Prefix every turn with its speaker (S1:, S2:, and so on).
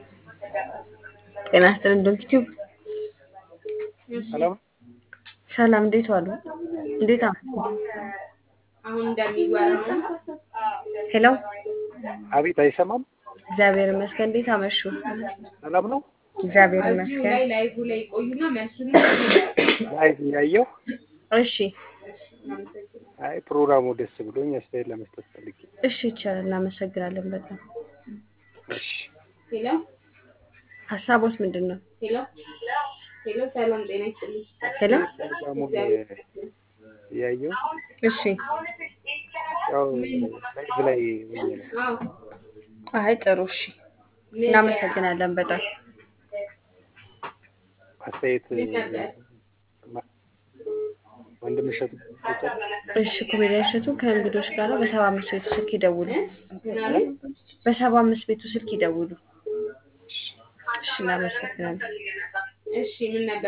S1: ጤና ይስጥልን ዶንኪ ቲዩብ
S2: ሰላም
S1: ሰላም፣ እንዴት ዋሉ? እንዴት አመሹ?
S3: አሁን እንደሚወራው
S1: ሄሎ፣
S2: አቤት፣ አይሰማም?
S1: እግዚአብሔር ይመስገን። እንዴት አመሹ?
S2: ሰላም ነው።
S1: እግዚአብሔር
S3: እዚሁ
S1: ይመስገን።
S3: ላይ ላይቭ ላይ ይቆዩና መልሱን
S2: ላይቭ እያየሁ
S1: እሺ፣
S2: አይ ፕሮግራሙ ደስ ብሎኝ አስተያየት ለመስጠት ፈልጌ።
S1: እሺ፣ ይቻላል። እናመሰግናለን በጣም።
S2: እሺ
S3: ሄሎ
S1: ሀሳቦት ምንድን ነው?
S3: ሄሎ ሄሎ፣ ሰላም ጤና ይስጥልኝ።
S1: ሄሎ፣
S2: ፕሮግራሙን እያየሁ
S1: እሺ።
S2: ያው ላይቭ ላይ ሆኜ ነው።
S3: አዎ
S1: አይ ጥሩ፣ እሺ። እናመሰግናለን በጣም።
S2: አስተያየት ወንድም እሸቱ
S1: እሺ፣ ኮሜዲያን እሸቱ ከእንግዶች ጋር በሰባ አምስት ቤቱ ስልክ ይደውሉ።
S3: ምናምን
S1: በሰባ አምስት ቤቱ ስልክ ይደውሉ። እሺ፣ እናመሰግናለን።
S3: እሺ ምን ነበር